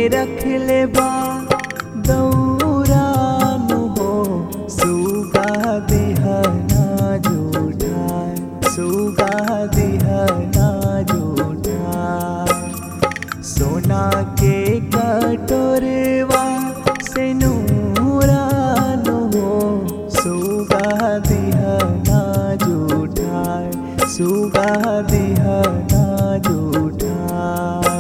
रख ले बा दौरानु हो सुगा दिहना जूठाय सुगा दिहना जूठाय सोना के कटोरवा से नूरानु हो सुगा दिहना जूठाय सुगा दिहना जूठाय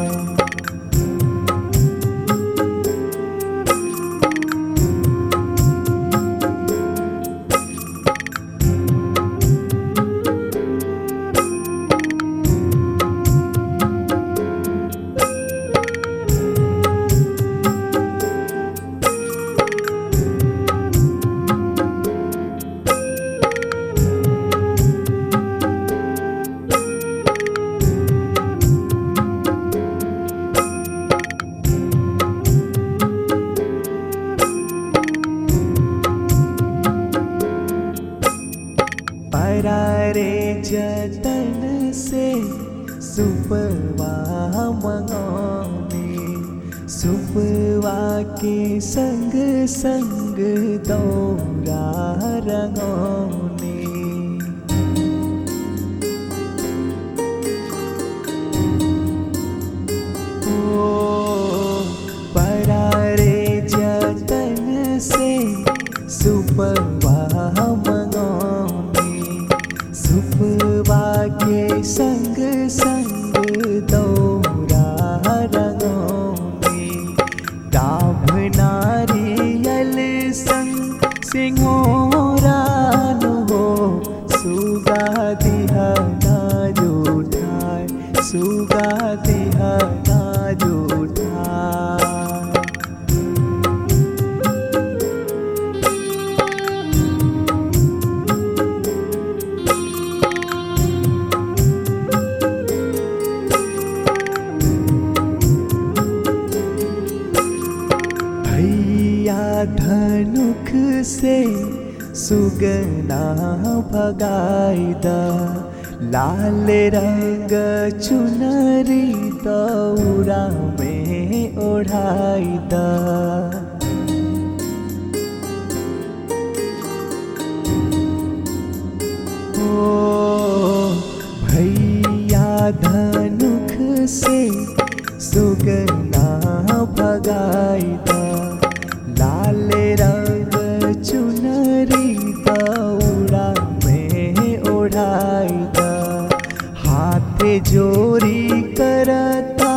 परारे जतन से सुपवा मंगौने सुपवा के संग संग दौरा रंगौने ओ परारे जतन से सुपवा मंगौने सुपवा के संग संग दौरा रंगौने डाभ नारियल संग सिंहोरान हो सुगा दिहना जूठाय सुगा दिहना जूठाय भैया धनुख से सुगना भगाई द लाल रंग चुनरी दौरा में ओढ़ाई द ओ भैया धनुख से सुगना भगाई द लाल रंग चुनरी दौड़ा में ओढ़ाई द हाथ जोरी करता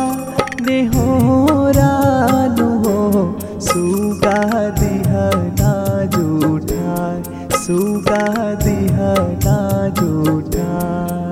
नेहोरानु हो सुगा दिहना जूठा सुगा दिहना जूठा